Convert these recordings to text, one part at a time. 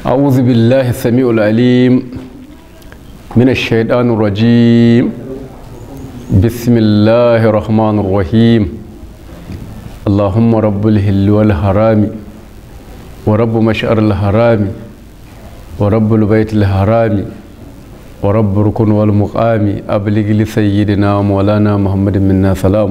أعوذ بالله السميع العليم من الشيطان الرجيم بسم الله الرحمن الرحيم اللهم رب الهل والحرام ورب مشعر الحرام ورب البيت الحرام ورب ركن والمقام أبلغ لسيدنا مولانا محمد منا سلام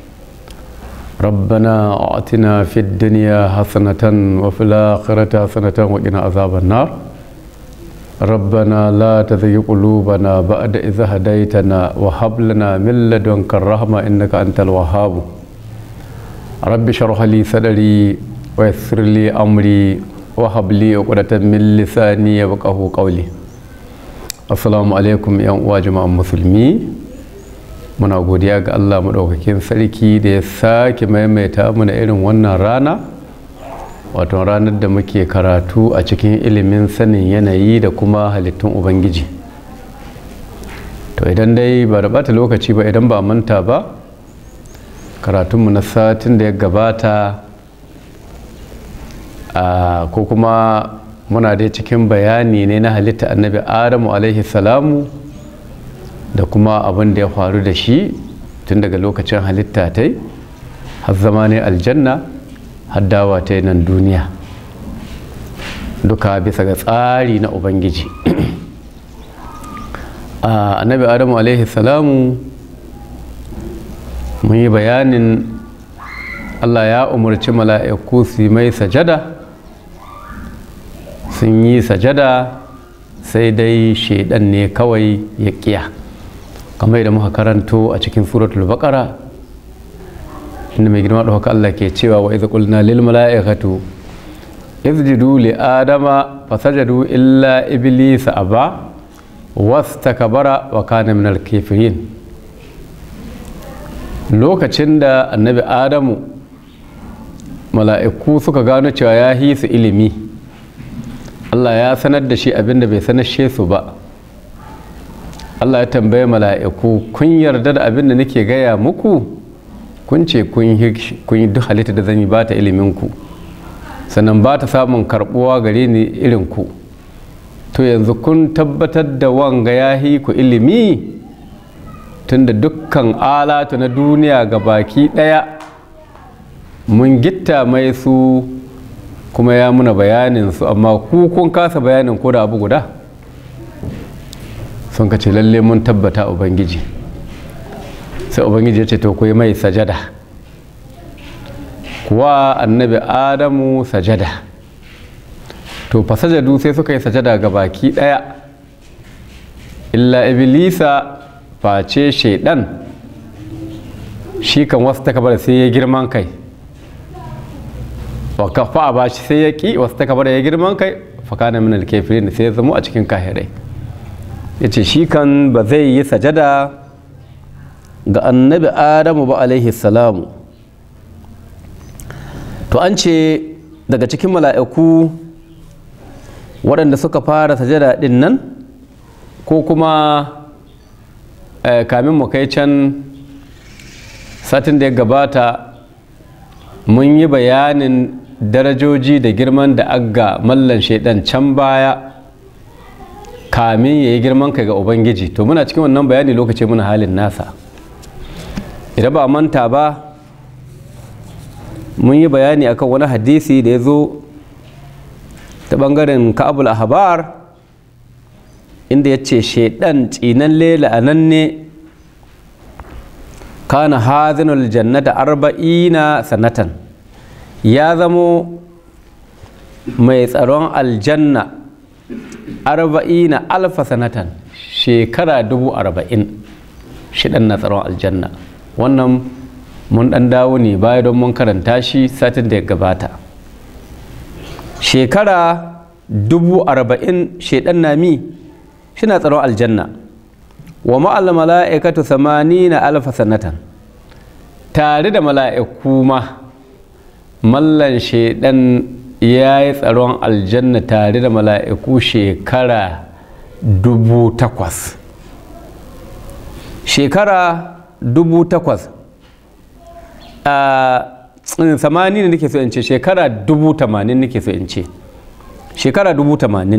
ربنا أعطنا في الدنيا حسنة وفي الآخرة حسنة وقنا عذاب النار ربنا لا تزغ قلوبنا بعد إذ هديتنا وهب لنا من لدنك الرحمة إنك أنت الوهاب رب اشرح لي صدري ويسر لي أمري وهب لي عقدة من لساني يفقهوا قولي السلام عليكم يا جماعة المسلمين muna godiya ga allah maɗaukakin sarki da ya sake maimaita mana irin wannan rana wato ranar da muke karatu a cikin ilimin sanin yanayi da kuma halittun ubangiji to idan dai ba da bata lokaci ba idan ba manta ba karatunmu na satin da ya gabata ko kuma muna dai cikin bayani ne na halitta annabi adamu alaihi salamu da kuma abin da ya faru da shi tun daga lokacin halitta ta yi har zama ne aljanna har dawa ta nan duniya duka bisa ga tsari na ubangiji annabi adamu alaihi salamu mun yi bayanin allah ya umarci mala'iku su mai sajada sun yi sajada sai dai shaidan ne kawai ya kiya kamar da muka karanto a cikin suratul baqara inda mai girma ɗauka Allah ke cewa wa idza qulna lil mala'ikatu isjudu li adama fasajadu illa iblisa aba wastakbara wa kana min al kafirin lokacin da annabi adamu mala'iku suka gano cewa ya hi su ilimi Allah ya sanar da shi abinda bai sanar su ba Allah ya tambaye mala'iku kun yarda da abin da nake gaya muku kun ce kun yi duk halitta da zan yi ba ta iliminku sannan ba ta samun karbuwa gare ni irinku to yanzu kun tabbatar da wanga ya yi ku ilimi tunda dukkan alatu na duniya ga baki ɗaya mun gitta mai su kuma ya muna bayanin su amma ku kun kasa bayanin ko da abu guda sun ka ce lalle mun tabbata ubangiji sai ubangiji ya ce to kuwa mai sajada kuwa annabi adamu sajada to fa sajadu sai suka yi sajada ga baki daya illa iblisa face shaidan shi kan wasu takabar sai ya girman kai wa kafa ba shi sai ya ki wasu takabar ya girman kai fakana min alkafirin sai ya zama a cikin kahirai ya ce shi kan ba zai yi sajada ga annabi adamu ba alaihi salamu to an ce daga cikin mala'iku waɗanda suka fara sajada ɗin nan ko kuma kamin mu kai can satin da ya gabata mun yi bayanin darajoji da girman da agga mallan shaidan can baya kamin ya yi girman kai ga ubangiji to muna cikin wannan bayani lokaci muna halin nasa idan ba manta ba mun yi bayani akan wani hadisi da ya zo ta bangaren ka'abul ahbar inda ya ce shaidan tsinan lela a nan ne kana hazinul jannata arba'ina sanatan ya zamo mai tsaron aljanna arba'ina alfa sanatan shekara dubu arba'in shidan na tsaron aljanna wannan mun dan dawo ne baya don mun karanta shi satin da ya gabata shekara dubu arba'in shidan na mi shi na tsaron aljanna wa ma'al mala'ikatu na alfa sanatan tare da mala'iku ma mallan shidan ya yi tsaron aljanna tare da mala'iku shekara dubu takwas shekara dubu takwas a samani ne nake so in ce shekara dubu tamanin nake so in ce shekara dubu tamanin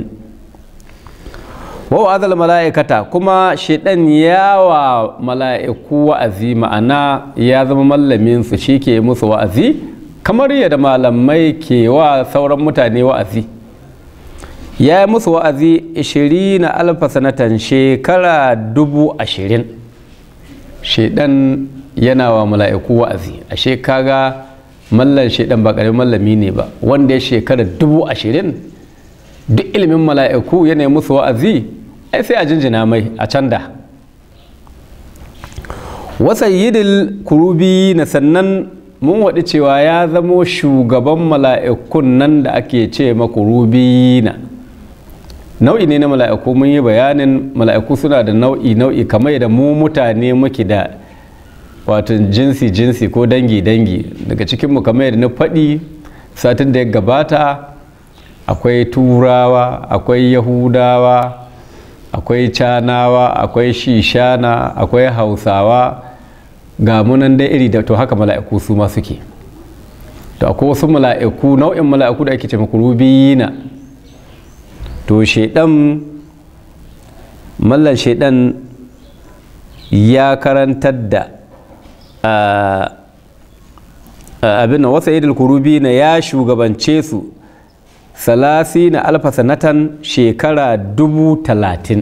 wa azal mala'ikata kuma shaidan yawa mala'iku wa'azi ma'ana ya zama mallamin su shi ke musu wa'azi kamar yadda malamai ke wa sauran mutane wa'azi ya yi musu wa'azi 20 na alfa sanatan shekara dubu ashirin shaidan yana wa mala'iku wa'azi ashe kaga mallan shaidan ba ƙaramin mallami ne ba wanda ya shekara dubu ashirin duk ilimin mala'iku yana musu wa'azi ai sai a jinjina mai a can da wasayyidil kurubi na sannan mun waɗi cewa ya zamo shugaban mala'ikun nan da ake ce makurubi na nau'i ne na mala'iku mun yi bayanin mala'iku suna da nau'i nau'i kamar da mu mutane muke da wato jinsi jinsi ko dangi dangi daga cikinmu kamar yadda na faɗi satin da ya gabata akwai turawa akwai yahudawa akwai canawa akwai shishana akwai hausawa ga munan dai iri da to haka mala'iku su ma suke to akwai wasu mala'iku nau'in mala'iku da ake ce makurubiyina to shaidan mallan shaidan ya karantar da abin da wasa idil kurubi na ya shugabance su salasi na alfa sanatan shekara dubu talatin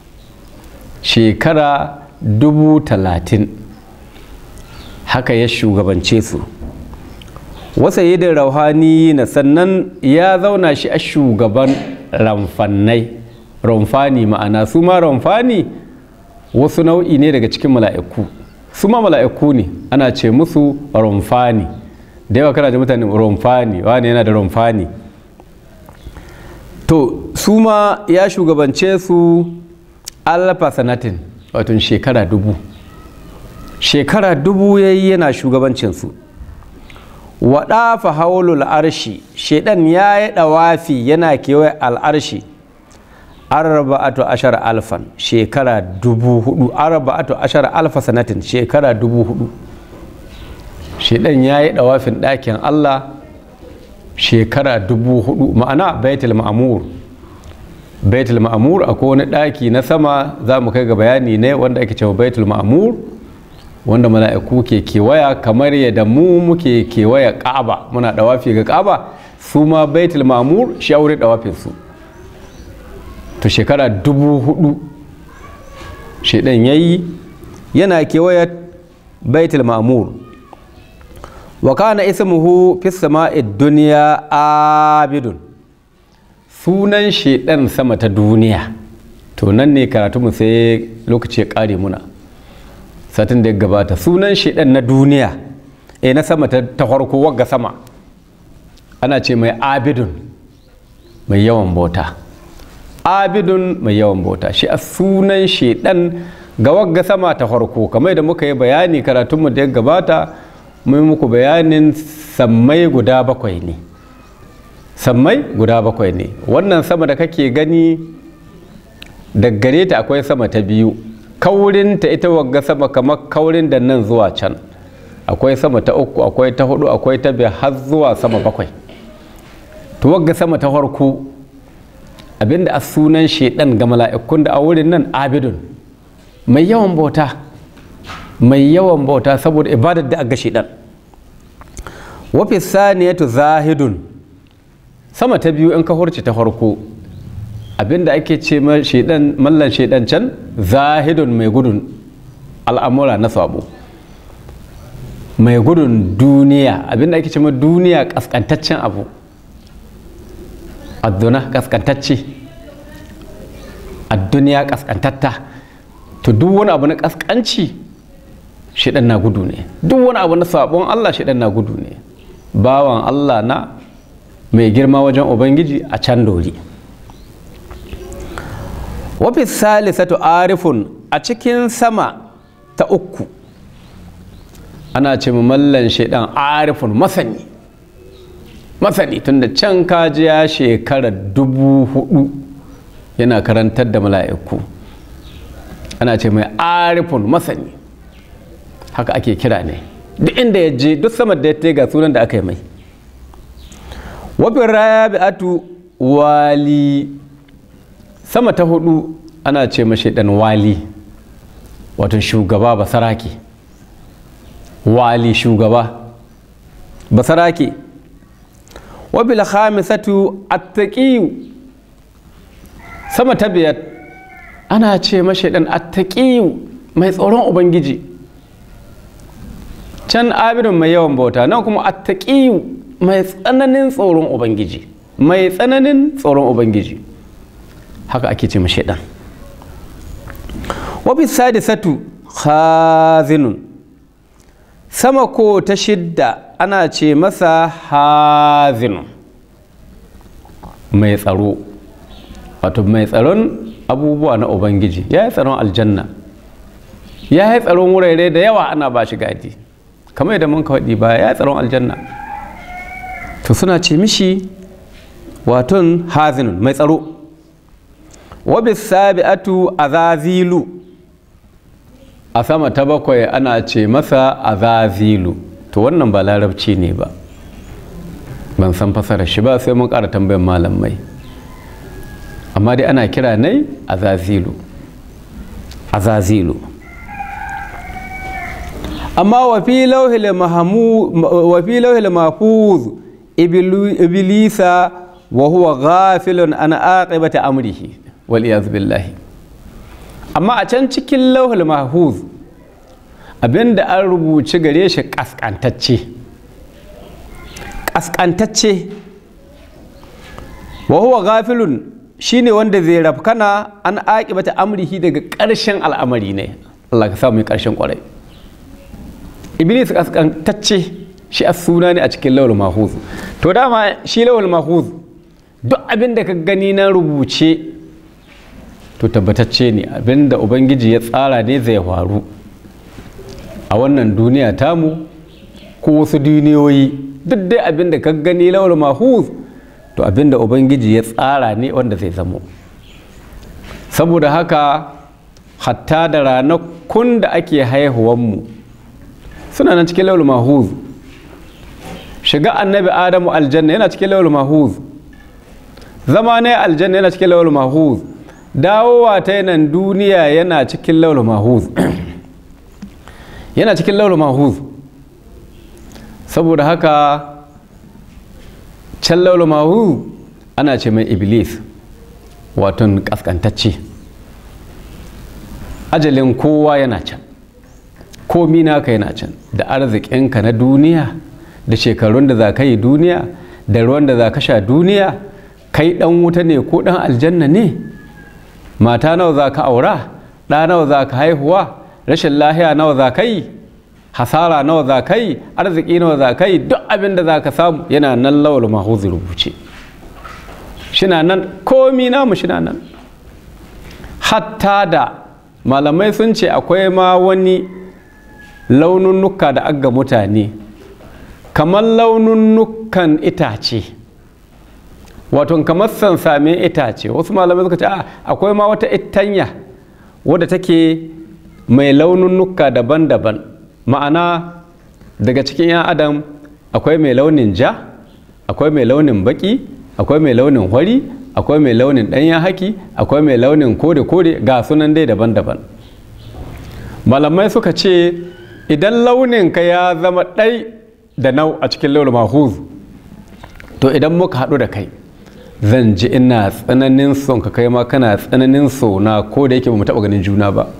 shekara dubu talatin haka ya shugabance su wasa idil rauhani na sannan ya zauna shi a shugaban ramfannai ramfani ma'ana su ma ramfani wasu nau'i ne daga cikin mala'iku su ma mala'iku ne ana ce musu ramfani da yawa kana da mutane ramfani wani yana da ramfani to su ma ya shugabance su alfa sanatin wato shekara dubu shekara dubu ya yi yana shugabancinsu waɗafa haulul arshi shaidan ya yi ɗawafi yana kewaye al'arshi arba'atu ashar alfan shekara dubu hudu arba'atu ashar alfa sanatin shekara dubu hudu shaidan ya yi ɗawafin ɗakin allah shekara dubu hudu ma'ana baitul ma'amur baitul ma'amur akwai wani ɗaki na sama za mu kai ga bayani ne wanda ake cewa baitul ma'amur wanda mala'iku ke kewaya kamar yadda mu muke kewaya ƙaba muna ɗawafi ga ƙaba su ma baitul ma'amur shi aure ɗawafin su to shekara dubu hudu shaidan yayi yana kewaya baitul ma'amur wa kana ismuhu fi sama'i dunya abidun sunan shedan sama ta duniya to nan ne karatu mu sai lokaci ya kare muna satin da ya gabata sunan shedan na duniya eh na sama ta farko wagga sama ana ce mai abidun mai yawan bauta abidun mai yawan bauta shi a sunan shedan ga wagga sama ta farko kamar da muka yi bayani karatunmu da ya gabata mun muku bayanin sammai guda bakwai ne sammai guda bakwai ne wannan sama da kake gani daggare ta akwai sama ta biyu kaurin ta ita wagga sama kamar kaurin da nan zuwa can akwai sama ta uku akwai ta hudu akwai ta biyar har zuwa sama bakwai to wagga sama ta farko abinda a sunan shedan ga mala'ikun da a wurin nan abidun mai yawan bauta mai yawan bauta saboda ibadar da aga shedan wafi saniyatu zahidun sama ta biyu in ka hurci ta farko abinda ake ce shedan mallan shedan can zahidun mai gudun al'amura na sabo mai gudun duniya abinda ake ce duniya kaskantaccen abu adduna kaskantacce adduniya kaskantatta to duk wani abu na kaskanci shidan na gudu ne duk wani abu na sabon Allah shidan na gudu ne bawan Allah na mai girma wajen ubangiji a can dori wafi salisatu arifun a cikin sama ta uku ana ce mallan shaidan arifun masani masani tunda can kaji ya shekara dubu hudu yana karantar da mala'iku ana ce mai arifun masani haka ake kira ne duk inda ya je duk sama da ya ga sunan da aka yi mai wafin rabi'atu wali sama ta hudu ana ce mashi dan wali wato shugaba basarake wali shugaba basarake wabil khamisatu attaqiyu sama ta biyar ana ce mashi dan attaqiyu mai tsoron ubangiji can abidun mai yawan bauta nan kuma attaqiyu mai tsananin tsoron ubangiji mai tsananin tsoron ubangiji haka ake ce mashi dan wabi sadisatu khazinun sama ko ta shidda ana ce masa hazinun mai tsaro wato mai tsaron abubuwa na ubangiji ya yi tsaron aljanna ya yi tsaron wurare da yawa ana ba shi gadi kamar yadda mun kawaɗi ba ya yi tsaron aljanna to suna ce mishi waton hazinun mai tsaro wabis sabi'atu azazilu a sama ta bakwai ana ce masa azazilu to wannan ba larabci ne ba ban san fasara shi ba sai mun ƙara tambayan malamai amma dai ana kira ne azazilu azazilu amma wafi lauhil mahfuz iblisa wa huwa ghafilun an aqibati amrihi wal iyaz billahi amma a can cikin lauhul mahfuz abinda an rubuci gare shi kaskantacce kaskantacce wa huwa ghafilun shine wanda zai rafkana an aqibata amrihi daga ƙarshen al'amari ne Allah ka sa mu ƙarshen ƙwarai iblis kaskantacce shi a suna ne a cikin lauhul mahfuz to dama shi lauhul mahfuz duk abin da ka gani na rubuce to tabbatacce ne abinda ubangiji ya tsara ne zai faru a wannan duniya tamu ko wasu duniyoyi duk dai abinda ka gani lawal mahuz to abinda ubangiji ya tsara ne wanda zai zamo saboda haka hatta da ranakun da ake haihuwanmu suna nan cikin lawal mahuz shiga annabi adamu aljanna yana cikin lawal mahuz zama ne aljanna yana cikin lawal mahuz dawowa ta nan duniya yana cikin laula mahuz yana cikin laula mahuz saboda haka can laula mahuz ana ce mai iblis waton kaskantacce ajalin kowa yana can komi naka yana can da arzikinka na duniya da shekarun da za ka yi duniya da ruwan da za ka sha duniya kai dan wuta ne ko dan aljanna ne mata nawa za ka aura ɗa nawa za ka haihuwa rashin lahiya nawa za ka yi hasara nawa za ka yi arziki nawa za ka yi duk abin da za ka samu yana nan lawal mahuzi rubuce shina nan komi namu shina nan hatta da malamai sun ce akwai ma wani laununnuka da aga mutane kamar laununnukan itace wato kamar sansamin itace wasu malamai suka ce akwai ma wata itanya wadda take mai laununnuka daban-daban ma'ana daga cikin 'yan adam akwai mai launin ja akwai mai launin baki akwai mai launin hwari akwai mai launin ɗanyen haki akwai mai launin kore-kore ga sunan dai daban-daban malamai suka ce idan launinka ya zama ɗai da nau a cikin launin mahuz to idan muka haɗu da kai zan ji ina tsananin son ka kai ma kana tsananin so na ko da yake ba mu taɓa ganin juna ba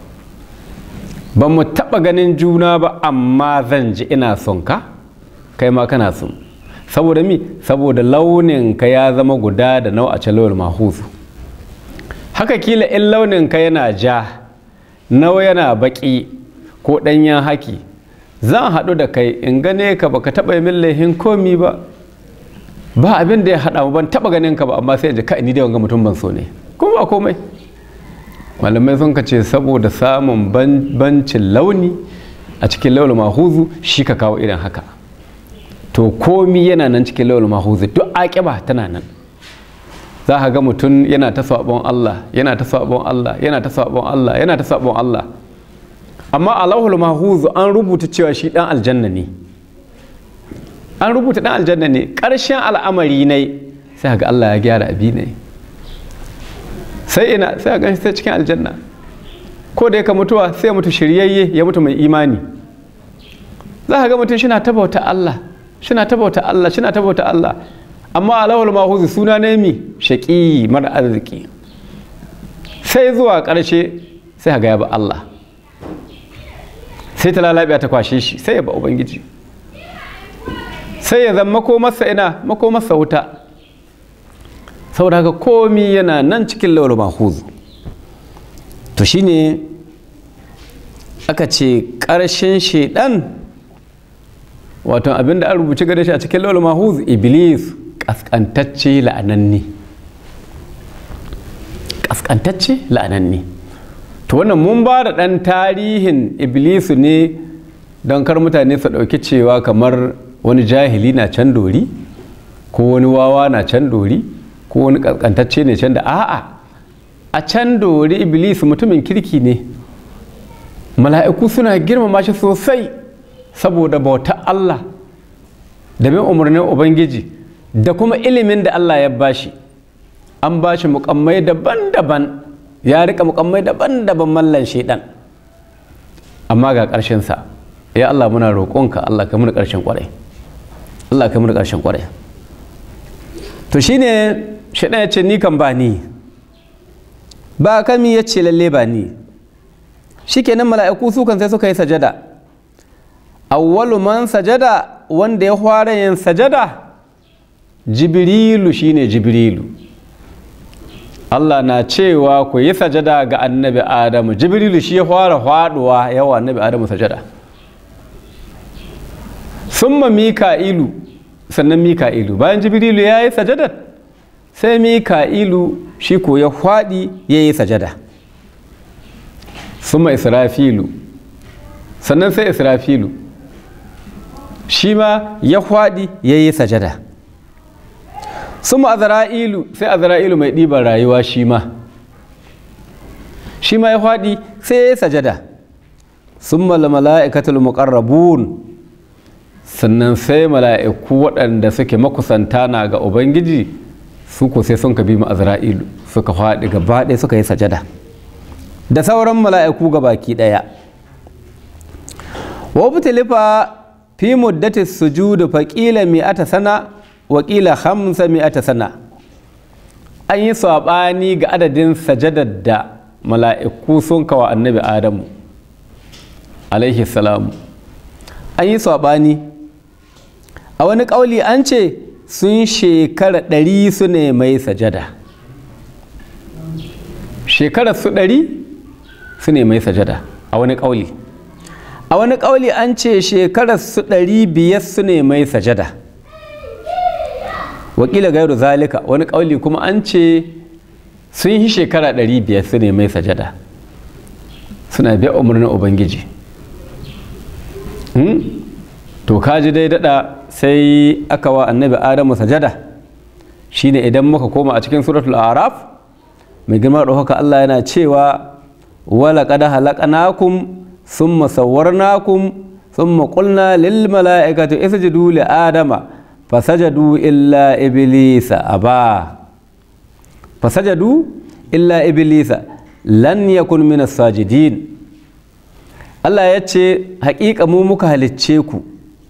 ba mu taɓa ganin juna ba amma zan ji ina son ka kai ma kana son saboda mi saboda launin ka ya zama guda da nau a calawar mahuzu haka kila in launin ka yana ja nawa yana baki ko ɗanyen haki zan haɗu da kai in gane ka baka taɓa min laihin komi ba ba abin da ya haɗa mu ban taɓa ganin ka ba amma sai ji kai ni da wanga mutum ban so ne kuma ba komai malamai sun ka ce saboda samun bancin launi a cikin launin mahuzu shi ka kawo irin haka to komi yana nan cikin launin mahuzu duk aƙiba tana nan za ka ga mutum yana ta sabon Allah yana ta sabon Allah yana ta sabon Allah yana ta sabon Allah amma a lauhul mahuzu an rubuta cewa shi dan aljanna ne an rubuta dan aljanna ne ƙarshen al'amari ne sai ga Allah ya gyara abi ne sai ina sai ga sai cikin aljanna ko da yake mutuwa sai mutu shiryayye ya mutu mai imani za ka ga mutum shina tabauta Allah shina tabauta Allah shina tabauta Allah amma alawul mahuzi suna ne mi shaƙi mara arziki sai zuwa ƙarshe sai ga ya ba Allah sai ta lalabiya ta kwashe shi sai ya ba ubangiji sai ya zama makomarsa ina makomarsa wuta saboda haka komi yana nan cikin lawal mahuzi to shine aka ce ƙarshen shaidan wato abinda an rubuci gare shi a cikin lawal mahuz iblis kaskantacce la'ananne kaskantacce la'ananne to wannan mun ba da ɗan tarihin iblisu ne don kar mutane su ɗauki cewa kamar wani jahili na can dori ko wani wawa na can dori ko wani kaskantacce ne can da a'a a can dori iblis mutumin kirki ne mala'iku suna girmama shi sosai saboda bauta Allah da bin umarnin Ubangiji da kuma ilimin da Allah ya bashi an bashi mukammai daban-daban ya rika mukammai daban-daban mallan shaidan amma ga ƙarshensa ya Allah muna roƙonka Allah ka muna ƙarshen ƙwarai Allah ka muna ƙarshen ƙwarai to shine shaidan ya ce ni kan ba ni ba kami ya ce lalle ba ni shikenan mala'iku su kan sai suka yi sajada awwalu man sajada wanda ya fara yin sajada jibrilu shine jibrilu Allah na cewa ku yi sajada ga annabi Adamu jibrilu shi ya fara faduwa yawa annabi Adamu sajada summa mika'ilu sannan mika'ilu bayan jibrilu ya yi sajada sai mika'ilu shi ko ya faɗi ya yi sajada summa israfilu sannan sai israfilu shi ma ya faɗi ya yi sajada summa azra'ilu sai azra'ilu mai ɗiban rayuwa shi ma shi ma ya faɗi sai ya yi sajada summa mala'ikatul muqarrabun sannan sai mala'iku waɗanda suke makusanta na ga ubangiji su ko sai sun ka bi mu azra'ilu suka faɗi gaba ɗaya suka yi sajada da sauran mala'iku ga baki ɗaya wa butilifa fi muddati sujudu fa qila mi'ata sana wa qila khamsa mi'ata sana an yi saɓani ga adadin sajadar da mala'iku sun kawa annabi adamu alaihi salamu an yi saɓani a wani ƙauli an ce sun shekara ɗari su ne mai sajada shekara su ɗari su ne mai sajada a wani ƙauli a wani ƙauli an ce shekarar su ɗari biyar su ne mai sajada wakila gairu zalika wani ƙauli kuma an ce sun yi shekara ɗari biyar su ne mai sajada suna biya umarnin ubangiji to kaji dai daɗa sai aka wa annabi adamu sajada shine idan muka koma a cikin suratul araf mai girma ɗaukaka allah yana cewa wala kada halakanakum ثم صورناكم ثم قلنا للملائكة اسجدوا لآدم فسجدوا إلا إبليس أبا فسجدوا إلا إبليس لن يكن من الساجدين Allah ya ce haƙiƙa mu muka halicce ku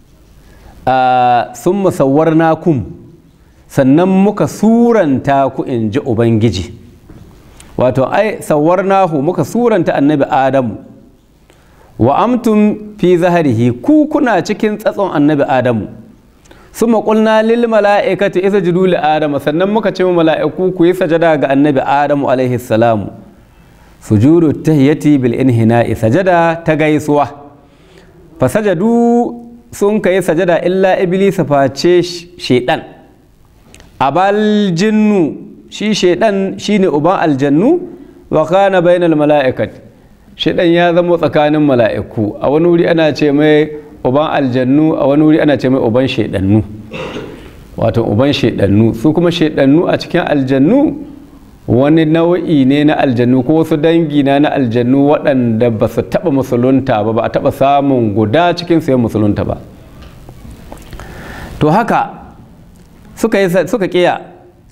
sun musawar nakum sannan muka suranta ku in ji Ubangiji wato ai sawar nahu muka suranta annabi Adamu wa amtum fi zaharihi ku kuna cikin tsatson annabi adamu sun maƙulna lil mala'ikati isa jidu li adamu sannan muka ce mala'iku ku yi sajada ga annabi adamu alaihi salamu sujudu tahiyyati bil inhina'i sajada ta gaisuwa fa sajadu sun kai sajada illa iblis face shedan abal jinnu shi shedan shine uban aljannu wa kana bainal mala'ikati shaidan ya zama tsakanin mala'iku a wani wuri ana ce mai uban aljannu a wani wuri ana ce mai uban shaidannu wato uban shaidannu su kuma shaidannu a cikin aljannu wani nau'i ne na aljannu ko wasu dangi na na aljannu waɗanda ba su taɓa musulunta ba ba a taɓa samun guda cikin su ya musulunta ba to haka suka yi suka kiya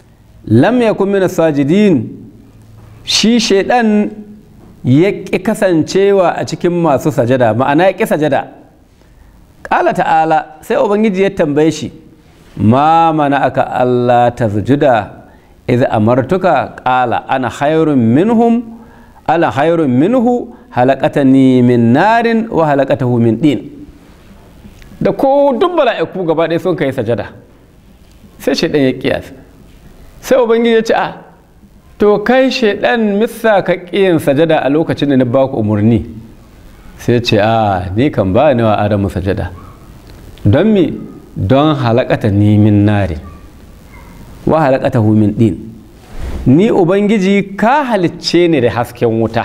lam yakun min sajidin shi shaidan ya ƙi kasancewa a cikin masu sajada ma'ana ya ƙi sajada ƙala ta'ala sai ubangiji ya tambaye shi ma mana aka Allah ta sujuda iz amartuka ƙala ana hayrun minhum ana hayrun minhu halakatani min narin wa halakatahu min din da ko duk bala'iku gaba ɗaya sun kai sajada sai shaidan ya kiyasa sai ubangiji ya ce a to kai shaidan misa ka ƙiyin sajada a lokacin da na baku umarni sai ce a ni kan ba ni wa adamu sajada don mi don halakata ni min nari wa halakata hu min din ni ubangiji ka halicce ni da hasken wuta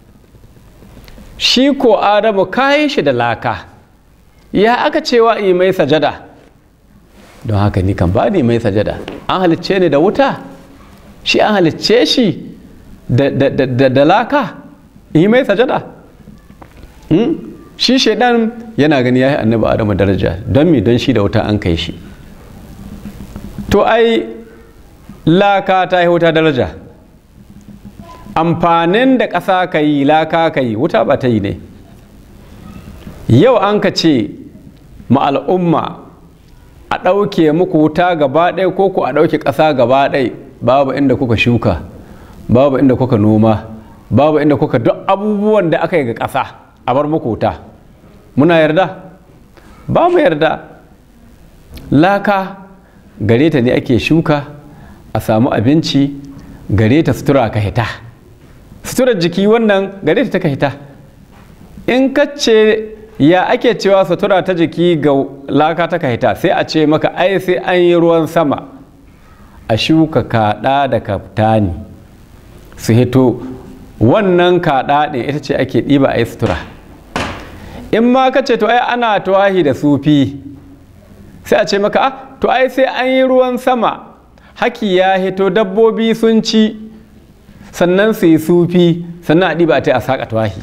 shi ko adamu ka yi shi da laka ya aka cewa in mai sajada don haka ni kan ba ni mai sajada an halicce ni da wuta shi an halicce shi da laka yi mai sajada shi shaidan yana gani ya yi annabi adamu daraja don mi don shi da wuta an kai shi to ai laka ta yi wuta daraja amfanin da ƙasa ka yi laka ka yi wuta ba ta yi ne yau an ka ce ma al'umma a ɗauke muku wuta gaba ɗaya ko ku a ɗauke ƙasa gaba ɗaya babu inda kuka shuka babu inda kuka noma babu inda kuka duk abubuwan da aka yi ga ƙasa a bar muku wuta muna yarda ba mu yarda laka gare ta ne ake shuka a samu abinci gare ta sutura ka hita suturar jiki wannan gare ta ka hita in ka ce ya ake cewa sutura ta jiki ga laka ta ka hita sai a ce maka ai sai an yi ruwan sama a shuka kaɗa da kaftani su hito wannan kaɗa ɗin ita ce ake ɗiba a yi sutura in ma ka ce to ai ana tuwahi da sufi sai a ce maka ah to ai sai an yi ruwan sama haki ya hito dabbobi sun ci sannan su yi sufi sannan a ɗiba ta a saƙa tuwahi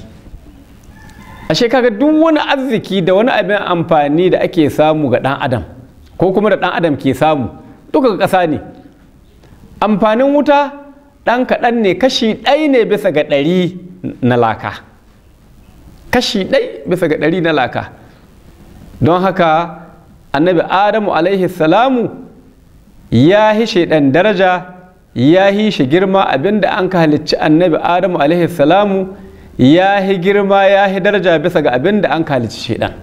ashe kaga duk wani arziki da wani abin amfani da ake samu ga ɗan adam ko kuma da ɗan adam ke samu duka ga ƙasa ne amfanin wuta ɗan kaɗan ne kashi ɗai ne bisa ga ɗari na laka kashi ɗai bisa ga ɗari na laka don haka annabi adamu alaihi salamu ya hi shaidan daraja ya hi shi girma abinda an ka halicci annabi adamu alaihi salamu ya hi girma ya hi daraja bisa ga abinda an ka halicci shaidan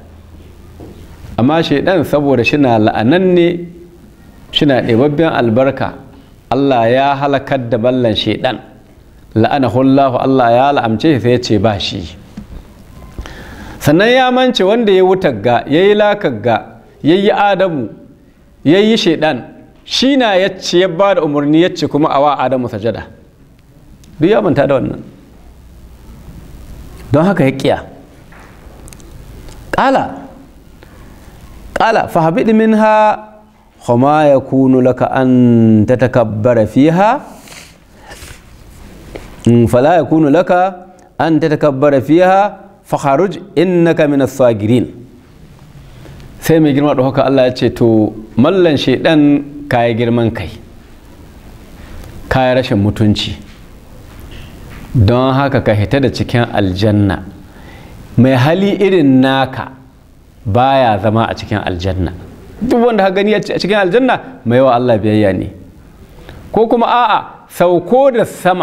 amma shaidan saboda shina la'ananne shina ɗebabben albarka Allah ya halakar da ballan shaidan la'anahullahu Allah ya la'amce sai ya ce ba shi sannan ya mance wanda ya wutar ga ya yi lakar ga ya yi adamu ya yi shaidan shi na ya ce ya ba da umarni ya ce kuma a wa adamu sajada duk ya manta da wannan don haka ya kiya ƙala ƙala fahabid minha وما يكون لك أن تتكبر فيها فلا يكون لك أن تتكبر فيها فخرج إنك من الصاغرين sai mai girma da haka Allah ya ce to mallan shaidan kayi girman kai kayi rashin mutunci don haka ka hita da cikin aljanna mai hali irin naka baya zama a cikin aljanna duk wanda ka gani a cikin aljanna mai wa Allah biyayya ne ko kuma a'a sauko da sama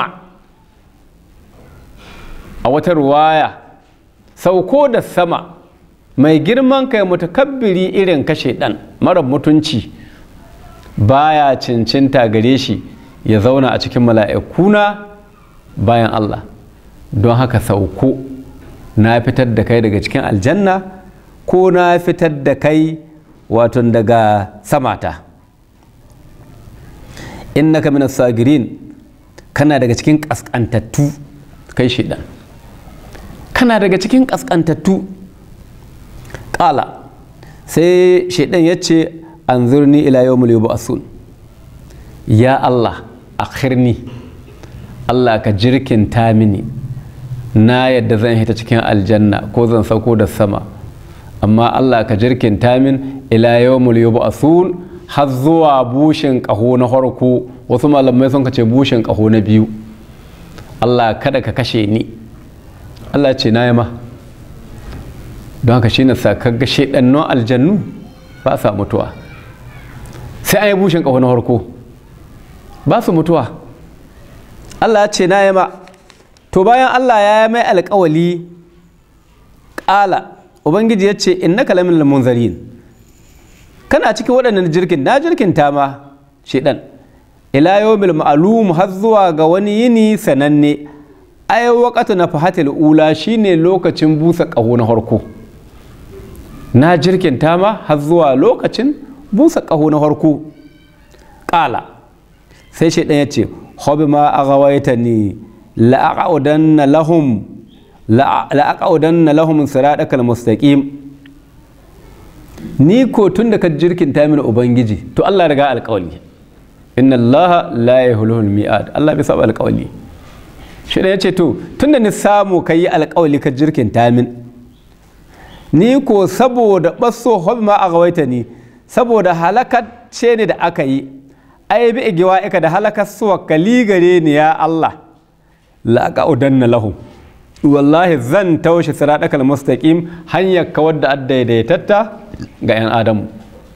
a wata ruwaya sauko da sama mai girman kai mutakabbiri irin kashe dan mara mutunci baya cincinta gare shi ya zauna a cikin mala'ikuna bayan Allah don haka sauko na fitar da kai daga cikin aljanna ko na fitar da kai wato daga samata innaka minas sagirin kana daga cikin kaskantattu kai shidan kana daga cikin kaskantattu ƙala sai shaidan ya ce an zurni ila yau yub'asun ya Allah akhirni Allah ka jirkinta mini na yadda zan hita cikin aljanna ko zan sauko da sama amma Allah ka jirkinta min ila yawmul yub'asun har zuwa bushin ƙaho na farko wasu malamai sun ce bushin ƙaho na biyu Allah kada ka kashe ni Allah ce na yi ma don haka shi na sa kaga shaidannon aljannu ba sa mutuwa sai an yi bushin ƙaho na farko ba su mutuwa Allah ce na yi ma to bayan Allah ya yi mai alƙawali ƙala ubangiji ya ce in na kalamin munzarin kana cikin waɗannan jirgin na jirkin ta ma shaidan ila yawmil ma'lum har zuwa ga wani yini sananne ai waqatu na fahatil ula shine lokacin busa ƙaho na harko na jirkin ta ma har zuwa lokacin busa ƙaho na harko ƙala sai shaidan ya ce hobi ma aghawaitani la'aqaudanna lahum la'aqaudanna lahum siratal mustaqim ni ko tun da ka jirkinta mini ubangiji to Allah riga alƙawali inna Allah la yahlul mi'ad Allah bai saba alƙawali shi da yace to tun da ni samu ka yi alƙawali ka jirkinta min ni ko saboda basso hobi ma a gawaita ni saboda halakacce ne da aka yi ai bi igiwa ika da halakar suwa kali gare ni ya Allah la aqaudanna lahum wallahi zan taushe siratakal mustaqim hanyar kawar da addaidaitatta ga 'yan adamu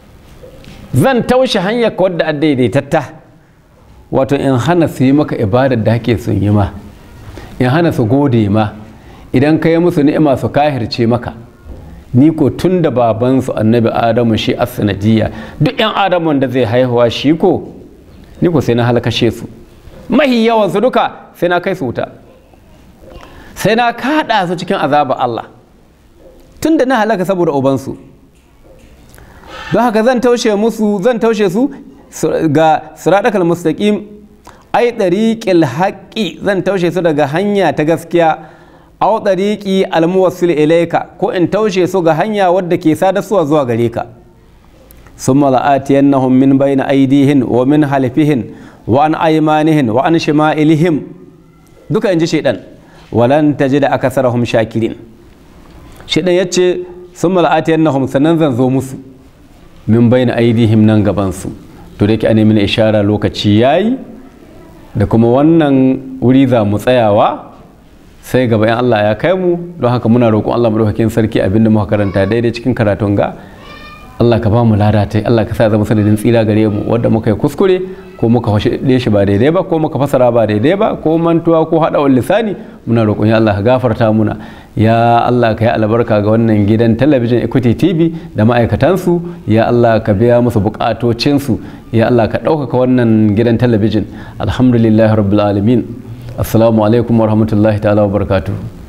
zan taushe hanyar kawar da addaidaitatta wato in hana su yi maka ibadar da hake sun yi ma in hana su gode ma idan ka yi musu ni'ima su kahirce maka ni ko tun da babansu annabi adamu shi a sanadiyya duk 'yan adamu da zai haihuwa shi ko ni ko sai na halakashe su mahi yawan su duka sai na kai su wuta sai na kaɗa su cikin azabar Allah tun da na halaka saboda ubansu don haka zan taushe musu zan taushe su ga siratakal mustaqim ai ɗariƙil haƙƙi zan taushe su daga hanya ta gaskiya au ɗariƙi almuwassil ilaika ko in taushe su ga hanya wadda ke sadarsuwa zuwa gare ka sun mala'atiyannahum min bayna aidihin wa min halifihin wa an aymanihin wa an shima'ilihim duka in ji shaidan walan ta ji da aka sarahun shakirin shidan ya ce sun mala'ati yannahum sannan zan zo musu min bayna aidihim nan gabansu to da yake a nemi ishara lokaci yayi da kuma wannan wuri za mu tsayawa sai gaba in Allah ya kai mu don haka muna roƙon Allah madaukakin sarki abinda muka karanta daidai cikin karatun ga Allah ka ba mu lada ta Allah ka sa zama sanadin tsira gare mu wanda muka yi kuskure ko muka fashe shi ba daidai ba ko muka fasara ba daidai ba ko mantuwa ko haɗa lisani muna roƙon ya Allah ka gafarta muna ya Allah ka yi albarka ga wannan gidan talabijin Equity TV da ma'aikatansu ya Allah ka biya musu buƙatocinsu ya Allah ka ɗaukaka wannan gidan talabijin alhamdulillahi rabbil alamin assalamu alaikum wa rahmatullahi ta'ala wa barakatuhu